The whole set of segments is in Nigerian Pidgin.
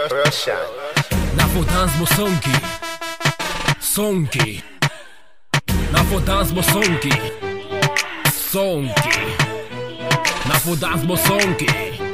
Russian. Na for dance mo sonki Sonki Na for dance mo sonki Sonki Na for dance mo sonki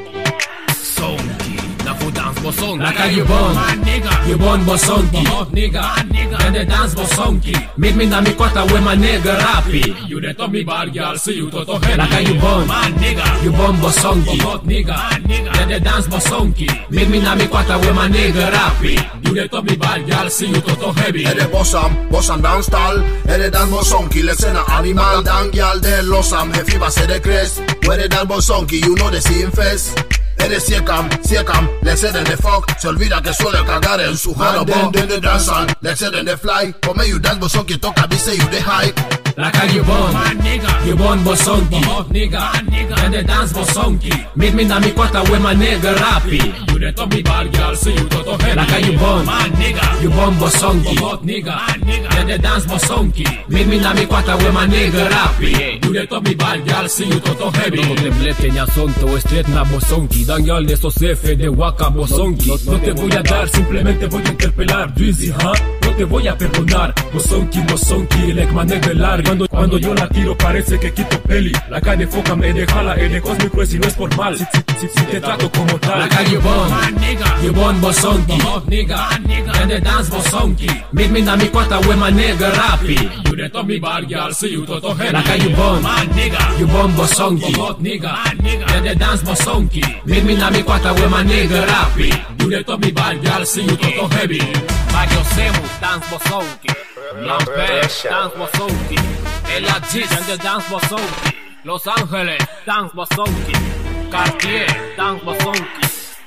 Sonki Na for dance mo sonki Like how you born, you born bosonki Nigga Then they dance bosonki Meet me na mi kota where my nigga rapi You the top me bad girl See you toto heavy Like how you born, Man nigga you born bosonki Hot nigga Then they dance bosonki Meet me na mi kota where my nigga rapi You the top me bad girl See you toto heavy Är det bossam, bossam dansstall? Är det dans bosonki? Let's say na animal Dan gyal det lossam, he fiba say det craze Where det dans bosonki, you know the same face Är det sekam, sekam, let's say den det fuck Se olvida que suele cagar en su jaro Den, den de dansan, let's say den de fly Come you dance bosonki, toca vi say you de high Like how you born, Man nigga you born bosonki Hot nigga Then they dance bosonki Meet me na mi kota where my nigga rapi You the top me bad girl See you toto heavy Like how you born, Man nigga you born bosonki Hot nigga Then they dance bosonki Meet me na mi kota where my nigga rapi You the top me bad girl See you toto heavy No te blete ña sonto, straight na bosonki Dan y'all de estos F de waka bosonki No te voy a dar, simplemente voy a interpelar Drizzy, ¿huh? No te voy a perdonar Bosonki, bosonki, like my nigga larry cuando, cuando yo la tiro parece que quito peli La cara de foca me deja la de cósmico es y no es por mal Si, si, si, si te trato como tal Like how you born, Man nigga you born bosonki Hot nigga Then they dance bosonki Meet me na mi kota where my nigga rapi You the top me bad girl See you toto heavy Like how you born, Man nigga you born bosonki Hot nigga Then they dance bosonki Meet me na mi kota where my nigga rapi You the top me bad girl See you toto heavy Mario Semu, dance bosonki Lampere, dance bosonki Ella Gis, and the dance bosonki Los Ángeles, dance bosonki Cartier, dance bosonki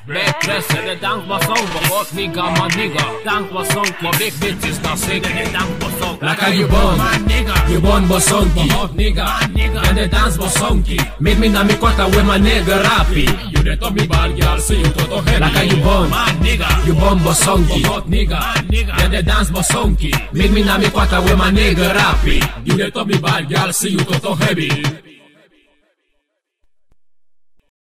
B13, the dance bosonki Hot nigga, my nigga, dance bosonki Big bitches, now sing the dance bosonki Like how you born, Man nigga you born bosonki Hot nigga And the dance bosonki Meet me na mi kota where my nigga rapi You the top me bad girl See you toto heavy Like how you born, Man nigga you born bosonki Hot nigga Then they dance bosonki Meet me na mi kota where my nigga rapi You the top me bad girl See you toto heavy